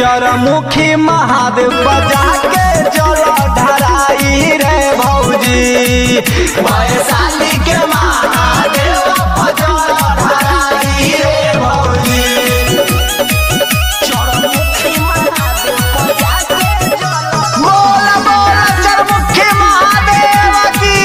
चरमुखी महादेव बजा के जल ढराई रे भौजी वैशाली के महादेव जल ढराई रे भौजी चरमुखी महादेव बजा के जल बोला बोला चरमुखी महादेव की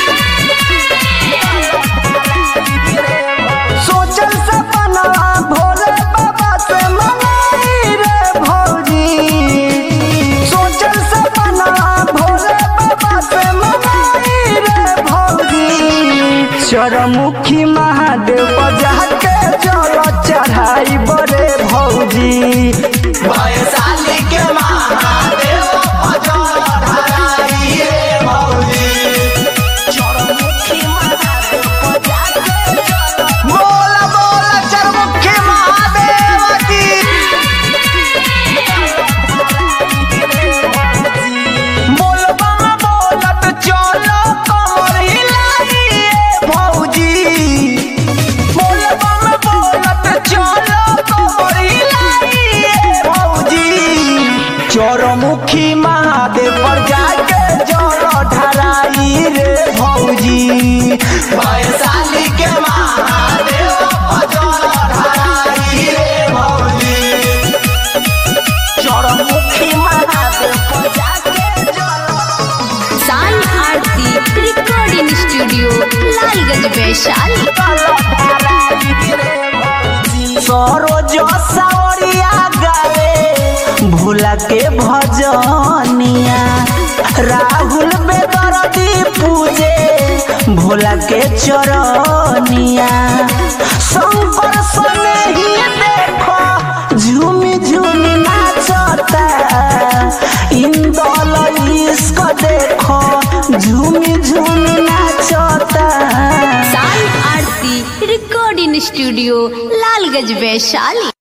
सोचल सपना भोले बाबा से मंगाई रे भौजी सोचल सपना भोले बाबा से मंगाई रे भौजी चरमुखी महादेव बजा के जल चढ़ाई बड़े भौजी वैशाली के महादेव जल ढराई रे भौजी चरमुखी महादेव बजा के जल बोला बोला चरमुखी महादेव की बोलबा में बोलत चलो कमर हिलाइए भौजी बोलबा में बोलत चलो कमर हिलाइए भौजी चरमुखी महादेव पर जाके जल ढराई रे भौजी वैशाली के महादेव पर जल ढराई रे भौजी चरमुखी महादेव पर जाके जल साई आरती रिकॉर्डिंग स्टूडियो लालगंज वैशाली सरोज सावरिया गावे भोला के भजनिया राहुल बेदरदी पूजे भोला के चरनिया शंकर सने ही देखो झूमी झूमी नाचता इंदल इश्क देखो झूमी झूमी नाचता साई आरती रिकॉर्डिंग स्टूडियो लालगंज वैशाली